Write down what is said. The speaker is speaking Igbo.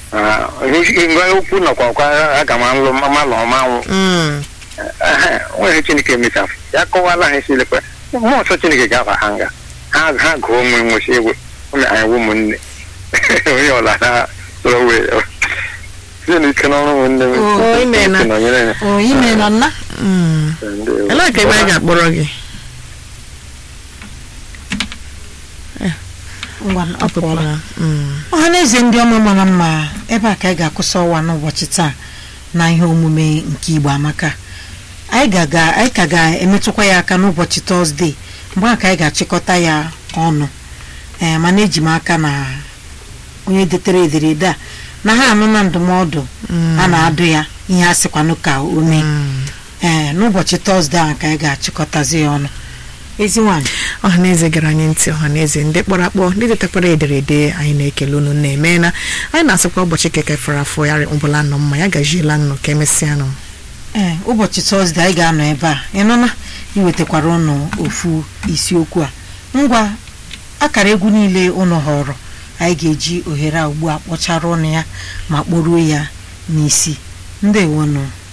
ngwa okwu nọkwa kwa aga m alụ malụ ọmanwụ Mm. nwere chineke mechafụ ya kọwala ha esilekwa mmụọ nsọ chineke ga-aba ha nga ha ha gụọ ụmụ nwụchi egwe ụmụ anyị bụ ụmụnne onye ọla ha sọrọ wee site n'ike n'ọrụ ụmụnne m O, imeela. nọnyere ya o ime nọ nna Mm. Ndewo. elee ka ebe anyị ga-akpọrọ gị ngwa ọ pụọla Mm. ọha na eze ndị ọma mara mma ebe a ka anyị ga-akwụsị ọwa n'ụbọchị taa na ihe omume nke igbo amaka anyị ga-aga anyị ka ga-emetụkwa ya aka n'ụbọchị tọzdee mgbe a ka anyị ga-achịkọta ya ọnụ ee mana eji m aka na onye detere ederede a na ha anụ na ndụmọdụ a na-adụ ya ihe a sịkwanụ ka o mee Mm. ee n'ụbọchị tọzdee ahụ ka anyị ga-achịkọtazi ya ọnụ ezi nwaanyị ọhaneze gara anyị ntị ọhaneze ndị kpọrọ akpọ ndị detakwara ederede anyị na-ekele unu na-emeela anyị na-asịkwa ụbọchị keke fere afọ ya ụbụla nọ mma ya gajiela nnụ ka emesịa nụ ee ụbọchị tọzdee anyị ga-anọ ebe a ịnụna iwetakwara ụnụ ofu isiokwu a ngwa akara egwu niile ụnụ họrọ anyị ga-eji ohere a ugbu a kpọchara ụnụ ya ma kporuo ya n'isi ndewonụ